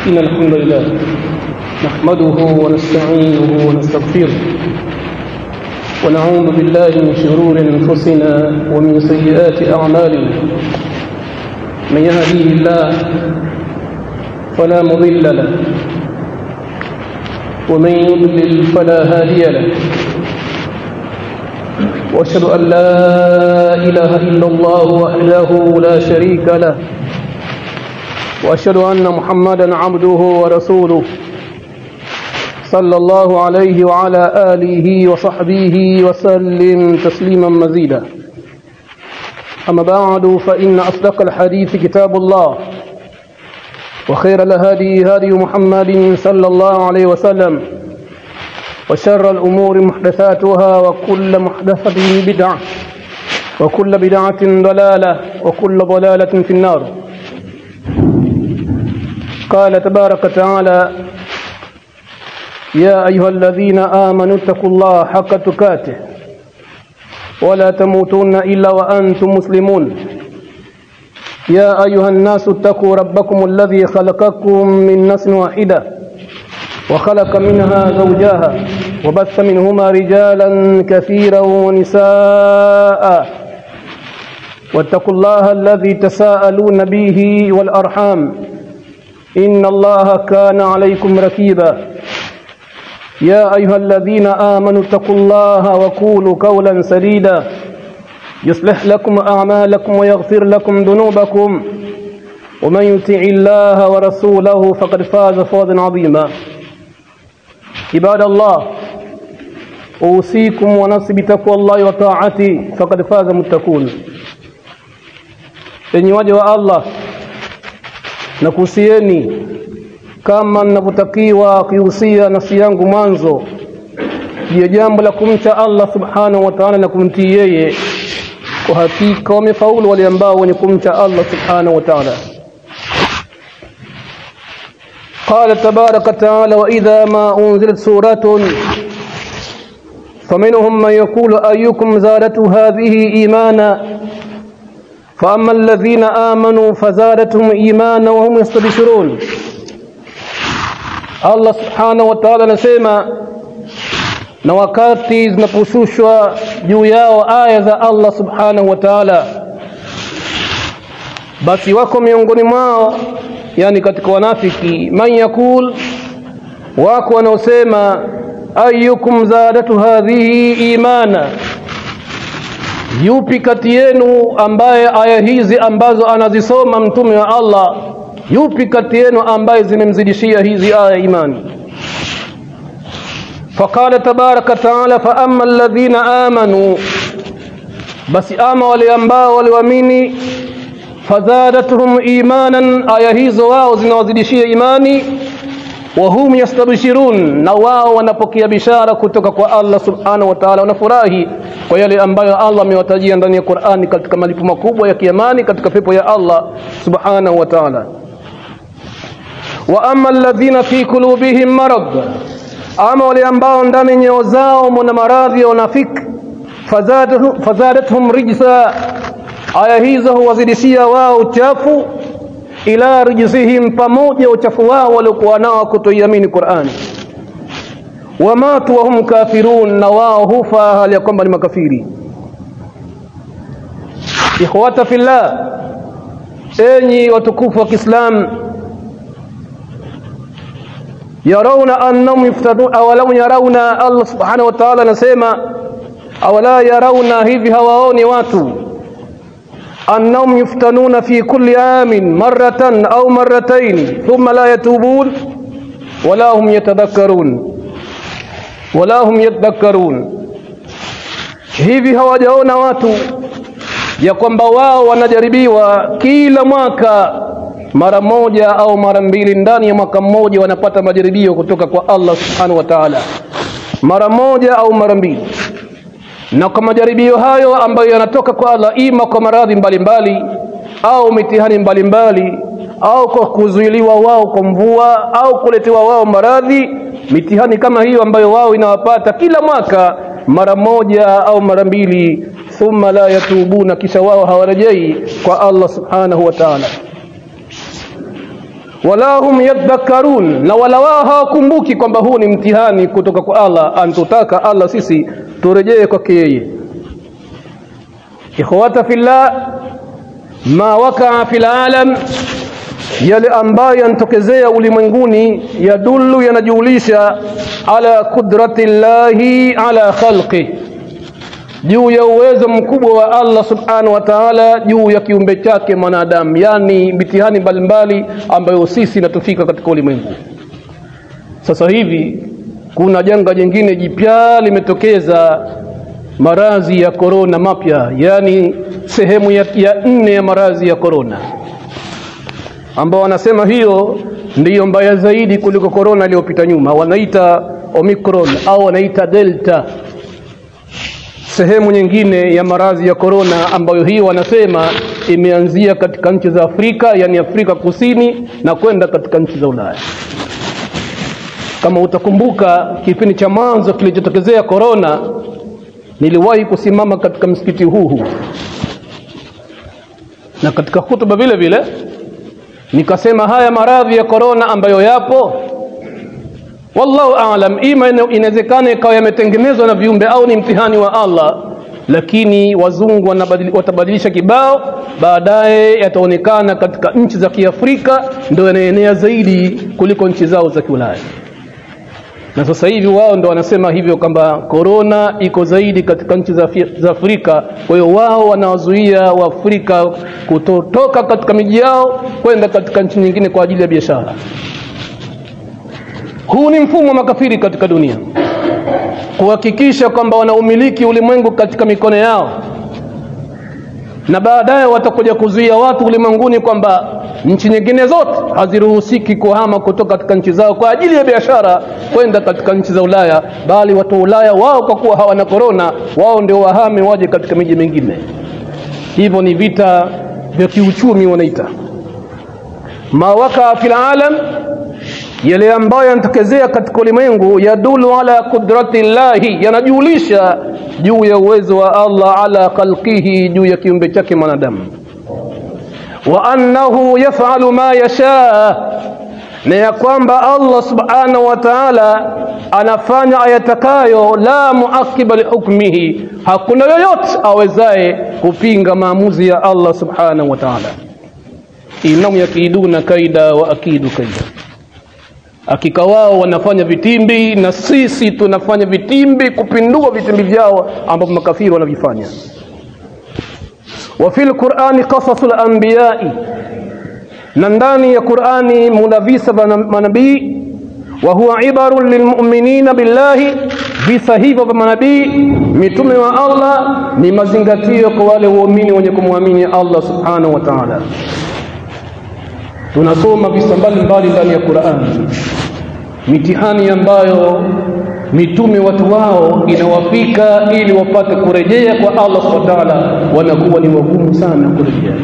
إن الحمد لله نحمده ونستعينه ونستغفره ونعوذ بالله من شرور أنفسنا ومن سيئات أعمالنا من يهديه الله فلا مضل له ومن يضلل فلا هادي له واشهد ان لا اله الا الله وحده لا شريك له واشهد ان محمدا عبده ورسوله صلى الله عليه وعلى اله وصحبه وسلم تسليما مزيدا اما بعد فان اصدق الحديث كتاب الله وخير الهدي هدي محمد صلى الله عليه وسلم وشر الأمور محدثاتها وكل محدثة بدعة وكل بدعة ضلالة وكل ضلالة في النار قال تبارك تعالى يا أيها الذين آمنوا اتقوا الله حق تكاته ولا تموتون إلا وأنتم مسلمون يا أيها الناس اتقوا ربكم الذي خلقكم من نفس واحدة وخلق منها زوجها وبث منهما رجالا كثيرا ونساء واتقوا الله الذي تساءلون به والأرحام إن الله كان عليكم ركيبا يا أيها الذين آمنوا اتقوا الله وقولوا قولا سديدا يصلح لكم أعمالكم ويغفر لكم ذنوبكم ومن يطع الله ورسوله فقد فاز فوزا عظيما عباد الله أوصيكم ونفسي بتقوى الله وطاعته فقد فاز متقون enyi waja wa Allah nakuhusieni kama ninavyotakiwa kuihusia nafsi yangu mwanzo juu ya jambo la kumcha Allah subhanahu wa ta'ala na kumtii yeye kwa hakika wamefaulu wale ambao wenye kumcha Allah subhanahu wa ta'ala قال تبارك وتعالى وإذا ما أنزلت سورة فمنهم من يقول أيكم زادت هذه إيمانا فأما الذين آمنوا فزادتهم إيمانا وهم يستبشرون Allah subhanahu wa ta'ala anasema na wakati zinaposhushwa juu yao aya za Allah subhanahu wa ta'ala basi wako miongoni mwao yani katika wanafiki man yakul wako wanaosema ayyukum zadatu hadhihi imana yupi kati yenu ambaye aya hizi ambazo anazisoma mtume wa Allah yupi kati yenu ambaye zimemzidishia hizi aya imani فقال تبارك تعالى فأما الذين آمنوا بس آما wale ambao waliamini fazadatuhum imanan aya hizo wao zinawazidishia imani wahum yastabshirun na wao wanapokea bishara kutoka kwa Allah subhanahu wa ta'ala wanafurahi kwa yale ambayo Allah amewatajia ndani ya Qur'ani katika malipo makubwa ya kiamani katika pepo ya Allah subhanahu wa ta'ala wa amma alladhina fi qulubihim marad ama wale ambao ndani nyeo zao mna maradhi ya unafiki fazadatuhum rijsa aya hizo huwazidishia wao uchafu ila rijzihim pamoja uchafu wao waliokuwa nao kutoiamini Qur'ani wamatu wahum kafirun na wao hufa hali ya kwamba ni makafiri ikhwata fillah enyi watukufu wa Kiislamu yarawna annahum yuftanun awalam yarawna Allah subhanahu wa ta'ala anasema awala yarawna hivi hawaoni watu annahum yuftanuna fi kulli amin marratan au marratayn thumma la yatubun wala hum yatadhakkarun wala hum yatadhakkarun hivi hawajaona watu ya kwamba wao wanajaribiwa kila mwaka mara moja au mara mbili ndani ya mwaka mmoja wanapata majaribio kutoka kwa Allah subhanahu wa ta'ala mara moja au mara mbili na kwa majaribio hayo ambayo yanatoka kwa Allah ima kwa maradhi mbalimbali au mitihani mbalimbali au kwa kuzuiliwa wao kwa mvua au kuletewa wao maradhi mitihani kama hiyo ambayo wao inawapata kila mwaka mara moja au mara mbili thumma la yatubuna kisha wao hawarejei kwa Allah subhanahu wa ta'ala wala hum yadhakkarun, na wala wao hawakumbuki kwamba huu ni mtihani kutoka kwa Allah, antutaka Allah sisi turejee kwake yeye. Ikhwata fillah, ma wakaa fil alam, yale ambayo yanatokezea ulimwenguni, yadullu, yanajulisha ala qudrati llahi ala khalqi, juu ya uwezo mkubwa wa Allah subhanahu wa ta'ala juu ya kiumbe chake mwanadamu, yani mitihani mbalimbali ambayo sisi natufika katika ulimwengu. Sasa hivi kuna janga jingine jipya limetokeza, maradhi ya korona mapya, yani sehemu ya, ya nne ya maradhi ya korona, ambao wanasema hiyo ndiyo mbaya zaidi kuliko korona iliyopita nyuma, wanaita Omicron au wanaita Delta sehemu nyingine ya maradhi ya korona ambayo hii wanasema imeanzia katika nchi za Afrika, yani Afrika Kusini na kwenda katika nchi za Ulaya. Kama utakumbuka kipindi cha mwanzo kilichotokezea korona, niliwahi kusimama katika msikiti huu huu na katika hutuba vile vile nikasema haya maradhi ya korona ambayo yapo wallahu aalam, ima inawezekana ikawa yametengenezwa na viumbe au ni mtihani wa Allah, lakini wazungu watabadilisha kibao, baadaye yataonekana katika nchi za Kiafrika ndio yanaenea zaidi kuliko nchi zao za Kiulaya. Na sasa hivi wao ndo wanasema hivyo kwamba korona iko zaidi katika nchi za, za Afrika. Kwa hiyo wao wanawazuia Waafrika kutotoka katika miji yao kwenda katika nchi nyingine kwa ajili ya biashara. Huu ni mfumo wa makafiri katika dunia, kuhakikisha kwamba wanaumiliki ulimwengu katika mikono yao, na baadaye watakuja kuzuia watu ulimwenguni kwamba nchi nyingine zote haziruhusiki kuhama kutoka katika nchi zao kwa ajili ya biashara kwenda katika nchi za Ulaya, bali watu wa Ulaya wao kwa kuwa hawana korona, wao ndio wahame waje katika miji mingine. Hivyo ni vita vya kiuchumi wanaita ma wakaa fil alam yale ambayo yanatokezea katika ulimwengu yadulu ala qudrati llahi, yanajulisha juu ya uwezo wa Allah ala khalqihi, juu ya kiumbe chake mwanadamu, wa annahu yafalu ma yasha, na ya kwamba Allah subhanahu wa ta'ala anafanya ayatakayo, la muaqiba lihukmihi, hakuna yoyote awezaye kupinga maamuzi ya Allah subhanahu wa ta'ala. Innahum yakiduna kaida wa akidu kaida hakika wao wanafanya vitimbi na sisi tunafanya vitimbi kupindua vitimbi vyao ambavyo makafiri wanavifanya. wa fil qur'ani qasasul anbiya'i, na ndani ya Qur'ani muna visa vya manabii. wa huwa ibarun lilmu'minina billahi, visa hivyo vya manabii mitume wa Allah ni mazingatio kwa wale waumini wenye kumwamini Allah subhanahu wa ta'ala. Tunasoma visa mbalimbali ndani ya Qur'ani, mitihani ambayo mitume watu wao inawafika ili wapate kurejea kwa Allah subhanahu wa ta'ala, wanakuwa ni wagumu sana kurejea.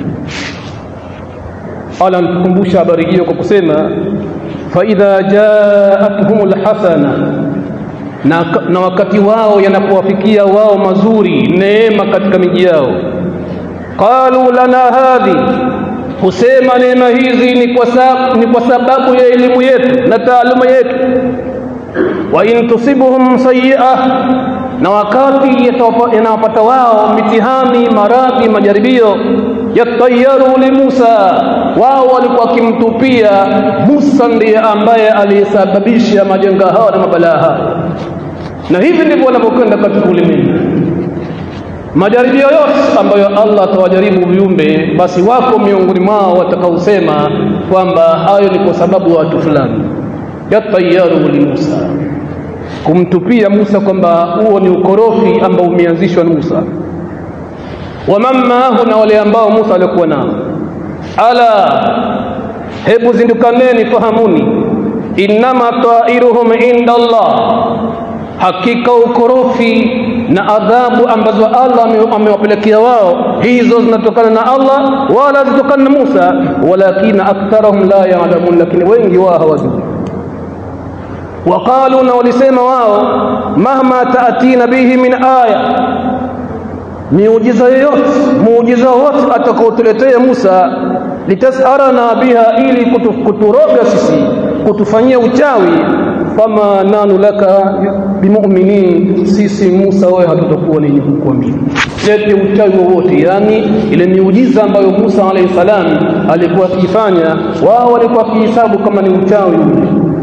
Allah anatukumbusha habari hiyo kwa kusema fa idha jaatuhumul hasana na, na wakati wao yanapowafikia wao mazuri neema katika miji yao, qalu lana hadhi husema neema hizi ni kwa, sab ni kwa sababu ya elimu yetu na taaluma yetu. wa in tusibuhum sayyi'a, na wakati yanawapata wao mitihani, maradhi, majaribio, yatayaru li Musa, wao walikuwa wakimtupia Musa, ndiye ambaye aliyesababisha majanga hayo na mabalaa hayo. Na hivi ndivyo wanavyokwenda katika ulimwengu majaribio yote ambayo Allah atawajaribu viumbe, basi wako miongoni mwao watakaosema kwamba hayo ni kwa sababu ya watu fulani. Yatayaru li Musa, kumtupia Musa kwamba huo ni ukorofi ambao umeanzishwa na Musa. Waman maahu, na wale ambao Musa alikuwa nao. Ala, hebu zindukaneni, fahamuni, innama tairuhum inda Allah hakika ukorofi na adhabu ambazo Allah amewapelekea wao, hizo zinatokana na Allah wala zitokana na Musa, walakina aktharahum la ya'lamun, lakini wengi wao hawajui. Waqalu, na walisema wao, mahma taatina bihi min aya, miujiza yoyote muujiza wote atakaotuletea Musa, litasarana biha ili kutu, kuturoga sisi kutufanyia uchawi fama nanu laka bimuminin sisi Musa wewe hatutakuwa ni kukuamini lete uchawi wowote yani ile miujiza ambayo Musa alayhi salam alikuwa akifanya wao walikuwa kihisabu kama ni uchawi ule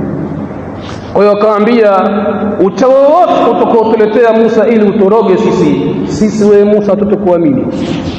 kwa hiyo akaambia uchawi wowote utakaotuletea Musa ili utoroge sisi sisi wewe Musa hatutakuamini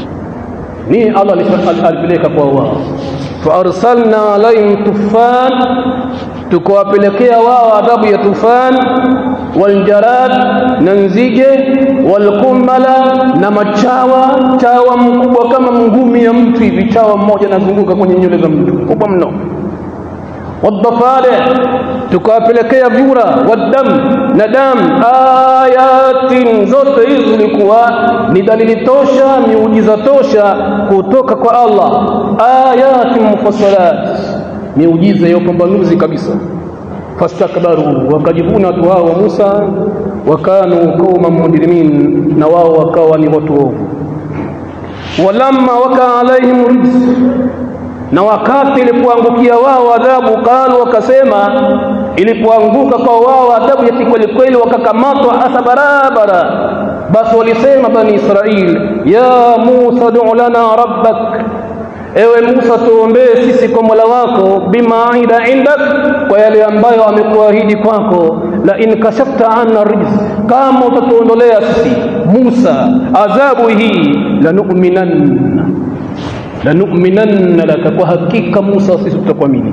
ni Allah alipeleka kwa wao faarsalna alaihim tufan tukawapelekea wao adhabu ya tufan waljarad na nzige walkummala na machawa chawa mkubwa kama ngumi ya mtu hivi chawa mmoja anazunguka kwenye nywele za mtu kubwa mno wadhafare tukawapelekea vyura wadam na dam ayatin zote hizi zilikuwa ni dalili tosha miujiza tosha kutoka kwa Allah ayatin mufassalat miujiza ya upambanuzi kabisa fastakbaru wakajivuna watu hao wa Musa wakanu qauma mujrimin na wao wakawa ni watu ovu walamma waka alaihim rijs na wakati ilipoangukia wao adhabu qalu wakasema ilipoanguka kwa wao adhabu ya kikweli kweli wakakamatwa hasa barabara basi walisema bani israil ya musa du lana rabbak ewe Musa tuombee sisi kwa Mola wako bima aida indak kwa yale ambayo amekuahidi kwako la in kashafta anna rijz kama utatuondolea sisi Musa adhabu hii lanu'minanna lanu'minanna laka kwa hakika Musa sisi tutakuamini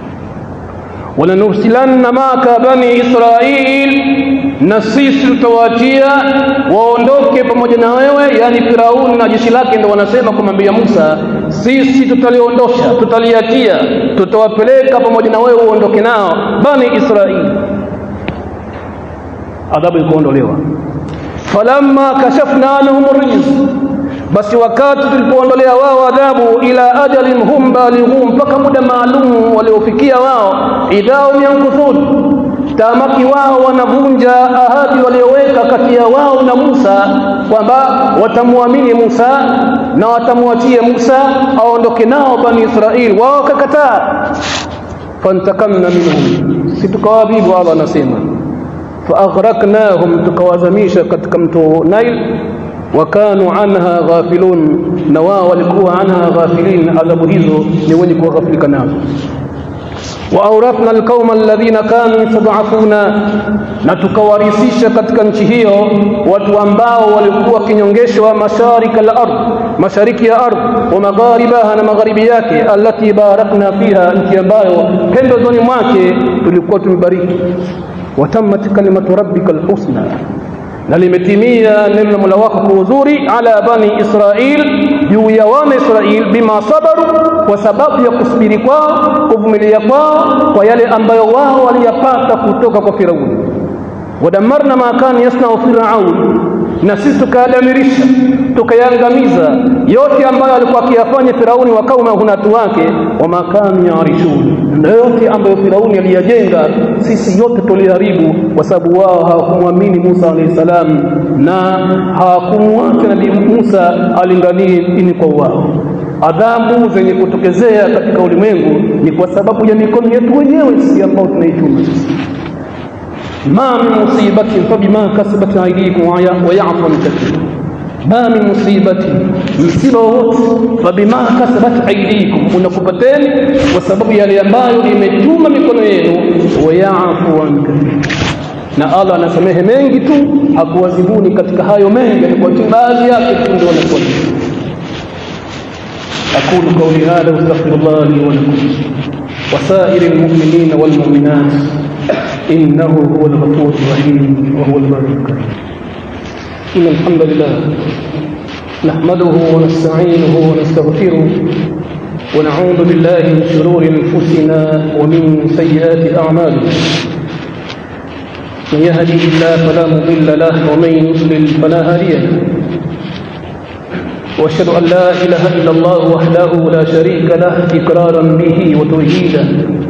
walanursilanna maka bani Israil na sisi tutawaachia waondoke pamoja na wewe yani Firauni na jeshi lake ndio wanasema kumwambia Musa sisi tutaliondosha tutaliachia tutawapeleka pamoja na wewe uondoke nao bani Israil adhabu ikaondolewa falamma kashafna anhum rijz basi wakati tulipoondolea wao adhabu ila ajalin hum balighun mpaka muda maalum waliofikia wao idhao yankuthun tamaki wao wanavunja ahadi walioweka kati ya wao na Musa kwamba watamwamini Musa na watamwachie Musa aondoke nao bani Israil wao wakakataa fantakamna minhum situkawadhibu Allah anasema faaghraqnahum tukawazamisha katika mto Nile wakanu anha ghafilun na wao walikuwa anha ghafilin adhabu hizo ni wenye kughafilika nazo waawrathna alqauma alladhina kanu yastad'afuna na tukawarisisha katika nchi hiyo watu ambao walikuwa kinyongeshwa mashariki al-ard mashariki ya ardh wa magharibaha na magharibi yake allati barakna fiha nchi ambayo pembezoni mwake tulikuwa tumebariki watammat kalimatu rabbika alhusna na limetimia neno la Mola wako kwa uzuri ala bani Israil juu ya wana Israil bima sabaru kwa sababu ya kusubiri kwao kuvumilia kwao kwa yale ambayo wao waliyapata kutoka kwa Firauni wadamarna ma kana yasnau firaun na sisi tukayadamirisha tukayangamiza yote ambayo alikuwa akiyafanya Firauni wa kauma hunatu wake wa makanu yarishun na yote ambayo Firauni aliyajenga sisi yote tuliharibu kwa sababu wao hawakumwamini Musa alayhi salam na hawakumwacha nabii Musa alinganie dini kwa wao adhabu zenye kutokezea katika ulimwengu ni kwa sababu ya mikono yetu wenyewe sisi ambao tunaichuma sisi ما من مصيبة فبما كسبت أيديكم ويعفو عن كثير ما من مصيبة msiba wote fabima kasabat aidikum unakupateni kwa sababu yale ambayo imetuma mikono yenu wayafu an kathir na Allah anasamehe mengi tu hakuwazibuni katika hayo mengi kwa baadhi yake tu ndio wanakuwa أقول قولي هذا واستغفر الله لي ولكم وسائر المؤمنين والمؤمنات إنه هو الغفور الرحيم وهو البر الكريم إن الحمد لله نحمده ونستعينه ونستغفره ونعوذ بالله من شرور أنفسنا ومن سيئات أعمالنا من يهدي الله فلا مضل له ومن يضلل فلا هادي له واشهد ان لا اله الا الله وحده لا شريك له اقرارا به وتوحيدا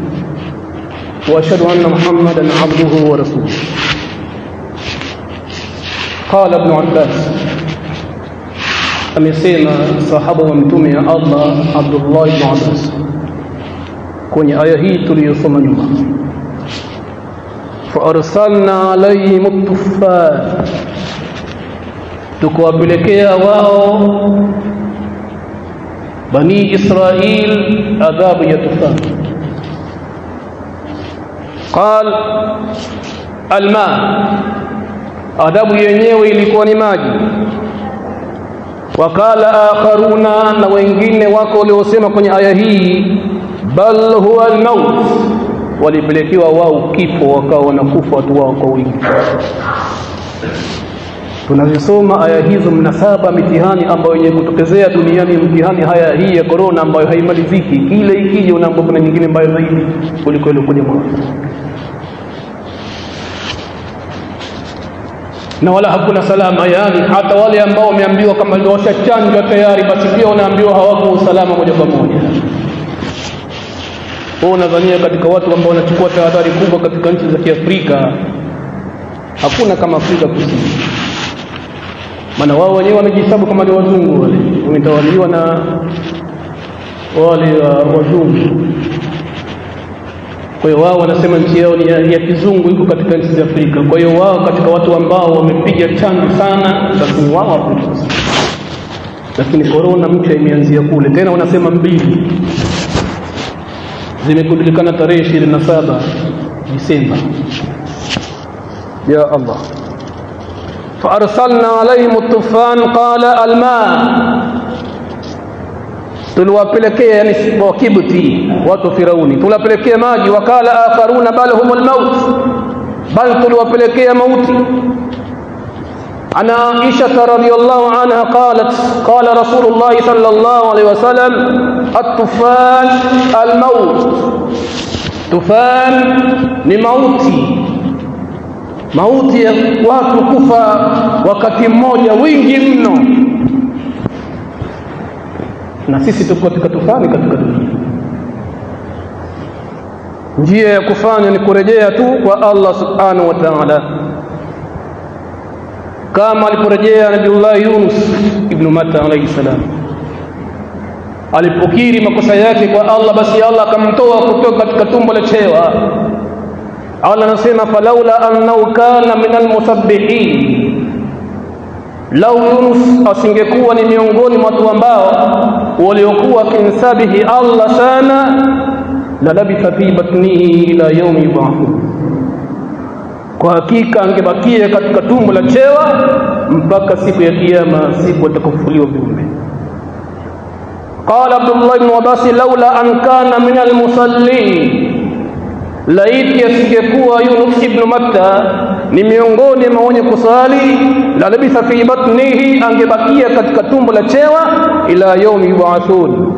واشهد ان محمدا عبده ورسوله قال ابن عباس amesema sahaba wa mtume ya Allah Abdullah ibn Abbas kwenye aya hii tuliyosoma nyuma faarsalna alaihim tuffan tukawapelekea wao bani Israil adhabu ya tufan qal alma adhabu yenyewe ilikuwa ni maji wakala akharuna na wengine wako waliosema kwenye aya hii bal huwa almaut walipelekewa wao kifo wakawa wanakufa watu wao kwa wingi tunazisoma aya hizo mnasaba mitihani ambayo yenye kutokezea duniani mtihani haya hii ya korona ambayo haimaliziki kile ikija unaambia kuna nyingine mbaya zaidi kuliko ile kuja mwanzo na wala hakuna salama yani hata wale ambao wameambiwa kama ndio washachanjwa tayari basi pia wanaambiwa hawako usalama moja kwa moja wao unadhania katika watu ambao wanachukua tahadhari kubwa katika nchi za Kiafrika hakuna kama Afrika Kusini maana wao wenyewe wamejihesabu kama ni wazungu wale wametawaliwa na wale uh, wazungu kwa hiyo wao wanasema nchi yao ni ya, ya kizungu iko katika nchi za Afrika kwa hiyo wao katika watu ambao wamepiga chanjo sana basi ni wao Afrika lakini corona mpya imeanzia kule tena wanasema mbili zimekujulikana tarehe ishirini na saba Disemba ya Allah فأرسلنا عليهم الطوفان قال الماء tuliwapelekea yani wakibti watu firauni tuliwapelekea maji wakala akharuna bal humul maut bal tuliwapelekea mauti عن عائشة رضي الله عنها قالت قال رسول الله صلى الله عليه وسلم الطوفان الموت طوفان لموتي mauti ya watu kufa wakati mmoja wingi mno na sisi tuko katika tufani katika dunia njia ya kufanya ni kurejea tu kwa Allah subhanahu wa ta'ala kama aliporejea Nabiullah Yunus ibn Matta alayhi salam alipokiri makosa yake kwa Allah basi Allah akamtoa kutoka katika tumbo la chewa Allah anasema falaula annahu kana minal musabbihin lau Yunus asingekuwa ni miongoni mwa watu ambao waliokuwa kimsabihi Allah sana la labitha fi batnihi ila yaumi yub'athun kwa hakika angebakia katika tumbo la chewa mpaka siku ya kiyama siku atakafufuliwa viumbe قال عبد الله بن عباس لولا أن كان من المصلين laiti asingekuwa Yunus ibn Matta ni miongoni mwa wenye kusali la labitha fi batnihi angebakia katika tumbo la chewa ila yaumi yubathun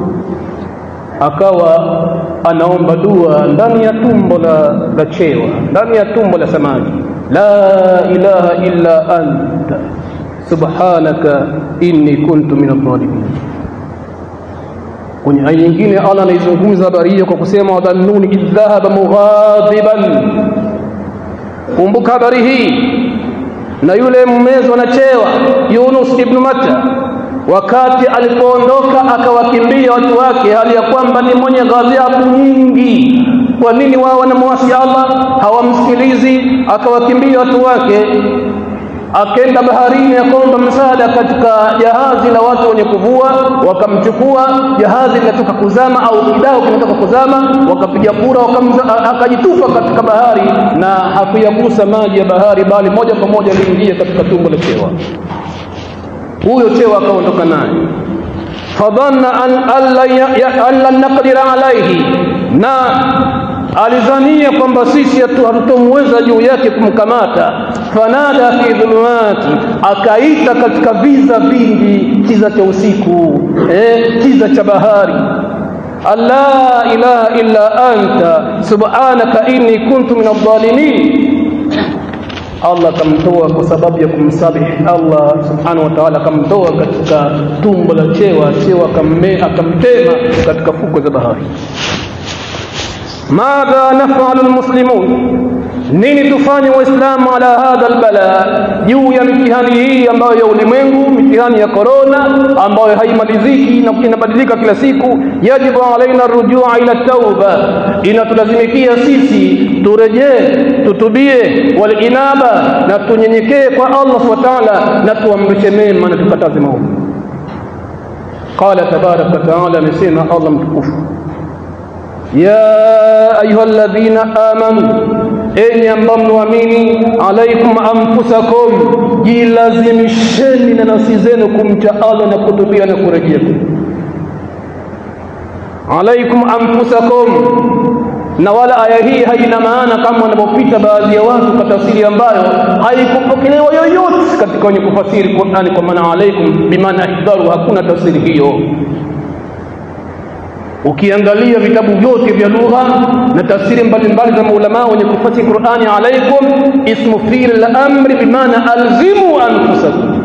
akawa anaomba dua ndani ya tumbo la, la chewa ndani ya tumbo la samaki la ilaha illa anta subhanaka inni kuntu min adh-dhalimin kwenye aya nyingine Allah anaizungumza habari hiyo kwa kusema wadhannuni idh dhahaba mughadiban kumbuka habari hii na yule mmezwa na chewa Yunus ibn Matta wakati alipoondoka akawakimbia watu wake hali ya kwamba ni mwenye ghadhabu nyingi kwa nini wao wanamwasi Allah hawamsikilizi akawakimbia watu wake akenda baharini akaomba msaada katika jahazi la watu wenye kuvua wakamchukua jahazi linatoka kuzama au kidao kinatoka kuzama wakapiga kura akajitupa katika bahari na hakuyagusa maji ya bahari bali moja kwa moja aliingia katika tumbo la chewa huyo chewa akaondoka naye fadhanna an alla naqdira alaihi na alizania kwamba sisi hatutomweza juu yake kumkamata fanada fi dhulumati akaita katika viza vingi kiza cha usiku eh, kiza cha bahari alla ilaha illa anta subhanaka inni kuntu min adh-dhalimin Allah akamtoa kwa sababu ya kumsabihi Allah subhanahu wa ta'ala akamtoa katika tumbo la chewa chewa akamtema katika fuko za bahari madha nafalu almuslimun nini tufanye waislamu ala hadha albala juu ya mitihani hii ambayo ya ulimwengu mitihani ya korona ambayo haimaliziki na inabadilika kila siku yajibu alaina rujua ila tauba inatulazimikia sisi turejee tutubie walinaba na tunyenyekee kwa allah subhanahu wa ta'ala na tuamrishe mema na tukataze maovu qala tabaraka wa taala amesema allah mtukufu ya ayuha alladhina amanu enyi ambao mnaamini alaikum anfusakum jilazimisheni na nafsi zenu kumcha Allah na kutubia na kurejea alaikum anfusakum na wala aya hii haina maana kama wanavyopita baadhi ya watu kwa tafsiri ambayo haikupokelewa yoyote katika wenye kufasiri Qur'ani kwa maana alaikum bimaana ihdharu hakuna tafsiri hiyo ukiangalia vitabu vyote vya lugha na tafsiri mbalimbali za maulama wenye kufasiri Qur'ani alaikum ismu fi'l al-amri bimaana alzimu anfusakum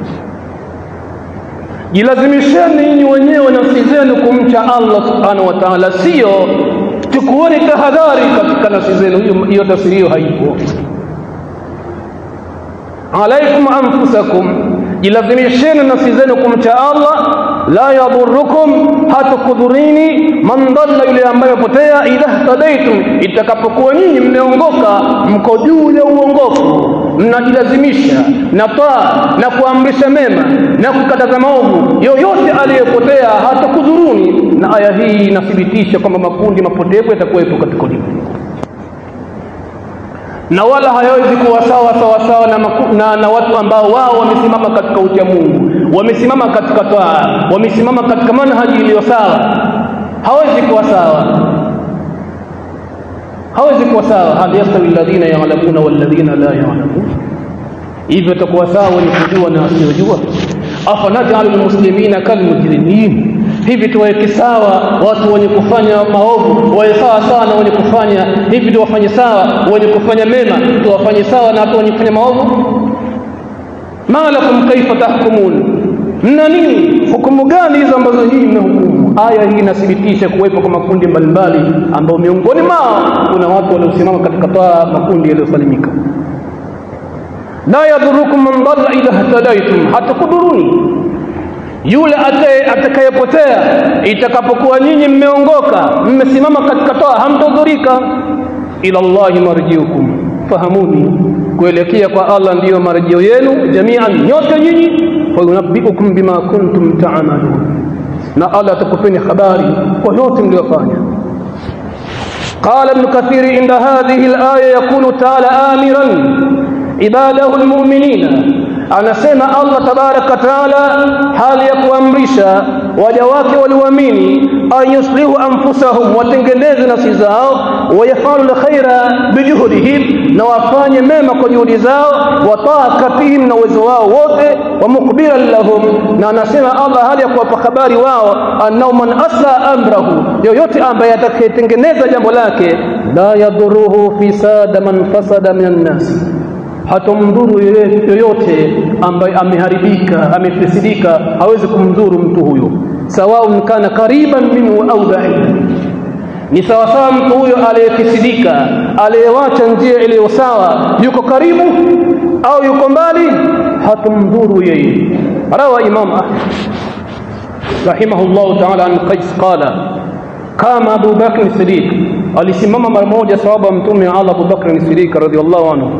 jilazimisheni nyinyi wenyewe nafsi zenu kumcha Allah subhanahu wa ta'ala sio chukueni tahadhari katika nafsi zenu hiyo tafsiri hiyo haipo alaikum anfusakum jilazimisheni nafsi zenu kumcha Allah la yadhurukum hatukudhurini man dhalla yule ambaye potea idha tadaitum itakapokuwa nyinyi mmeongoka mko juu ya uongofu mnajilazimisha na taa na kuamrisha mema na kukataza maovu yoyote aliyepotea hatakudhuruni na aya hii inathibitisha kwamba makundi mapotevu yatakuwepo katika ulimwengu na wala hayawezi kuwa sawa sawa sawa na, maku, na, na watu ambao wao wamesimama katika ucha Mungu wamesimama katika taa wamesimama katika manhaji iliyo sawa hawezi kuwa sawa hawezi kuwa sawa hal yastawi alladhina ya'lamuna walladhina la ya'lamun hivyo takuwa sawa wenye kujua na wasiojua afanaj'alul muslimina kalmujrimin hivi tuweke sawa watu wenye kufanya maovu wawe sawa sawa na wenye kufanya hivi tuwafanye sawa wenye kufanya mema tuwafanye sawa na watu wenye kufanya maovu ma lakum kaifa tahkumun mna nini hukumu gani hizo ambazo nyinyi mnahukumu aya hii inathibitisha kuwepo kwa makundi mbalimbali ambao miongoni mwao kuna watu waliosimama katika taa makundi yaliyosalimika la yadhurukum man dhalla idha ihtadaitum hatakudhuruni yule atakayepotea itakapokuwa nyinyi mmeongoka mmesimama katika toa hamtadhurika ila Allahi marjiukum fahamuni kuelekea kwa Allah ndiyo marejeo yenu jamian nyote nyinyi fayunabbiukum bima kuntum ta'malun na Allah atakupeni habari kwa yote mliyofanya قال ابن كثير عند هذه الآية يقول تعالى آمرا عباده المؤمنين anasema Allah tabaraka taala hali ya kuamrisha waja wake walioamini ayuslihu anfusahum watengeneze nafsi zao wayafalu lkhaira bijuhudihim na wafanye mema kwa juhudi zao wataakatihim na uwezo wao wote wa mukbiran lahum na anasema Allah hali ya kuwapa habari wao annao man asla amrahu yoyote ambaye atakayetengeneza jambo lake la yadhuruhu fisada man fasada minan nasi hatomdhuru yoyote ambaye ameharibika amefisidika hawezi kumdhuru mtu huyo sawaun kana kariban minhu au baidan ni sawasawa mtu huyo aliyefisidika aliyewacha njia iliyo sawa yuko karibu au yuko mbali hatomdhuru yeye rawa imam ahmad rahimahullahu ta'ala an qais qala kama Abu Bakr Siddiq alisimama mara moja sahaba mtume Allah Abu Bakr Siddiq radhiallahu anhu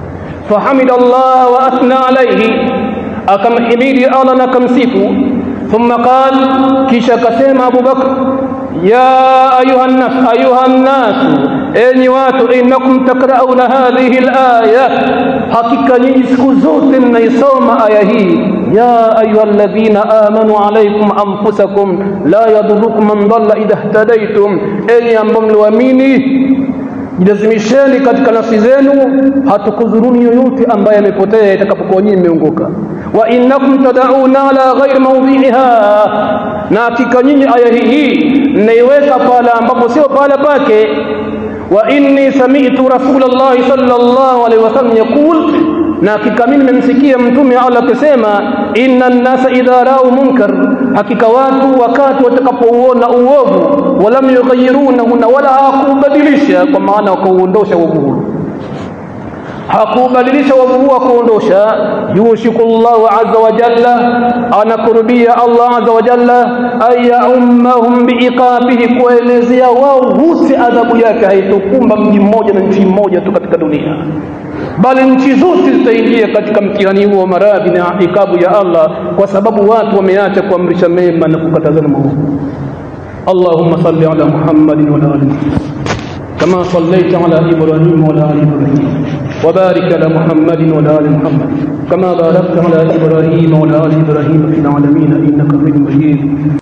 فحمد الله وأثنى عليه أكم حميدي الله نكمسيفو ثم قال كيشا كسيم أبو بكر يا أيها الناس أيها الناس أني واتو إنكم تقرؤون هذه الآية حقيقة نيسكو زوت نيسوم آية يا أيها الذين آمنوا عليكم أنفسكم لا يضركم من ضل إذا اهتديتم أني أنبم الواميني jilazimisheni katika nafsi zenu hatukudhuruni yoyote ambaye amepotea itakapokuwa nyinyi mmeongoka wa innakum tad'una ala ghairi mawdhi'iha na hakika nyinyi aya hii mnaiweka pala ambapo sio pala pake wa inni sami'tu rasulullah sallallahu alaihi wasallam yaqul na hakika mimi nimemsikia mtume Allah akisema inna an-nasa idha ra'u munkar hakika watu wakati watakapouona uovu walam yughayyirunahu na wala hakubadilisha kwa maana wakauondosha uovu huo hakubadilisha wavu huo kuondosha yushiku llahu azza wa jalla anakurubia allah azza wa jalla an yaummahum biiqabihi kuelezea wao wote adhabu yake haitokumba mji mmoja na nchi mmoja tu katika dunia bali nchi zote zitaingia katika mtihani huo wa maradhi na ikabu ya allah kwa sababu watu wameacha kuamrisha mema na kukatazana maovu اللهم صل على محمد وعلى ال محمد كما صليت على ابراهيم وعلى ال ابراهيم وبارك على محمد وعلى ال محمد كما باركت على ابراهيم وعلى ال ابراهيم في العالمين انك حميد مجيد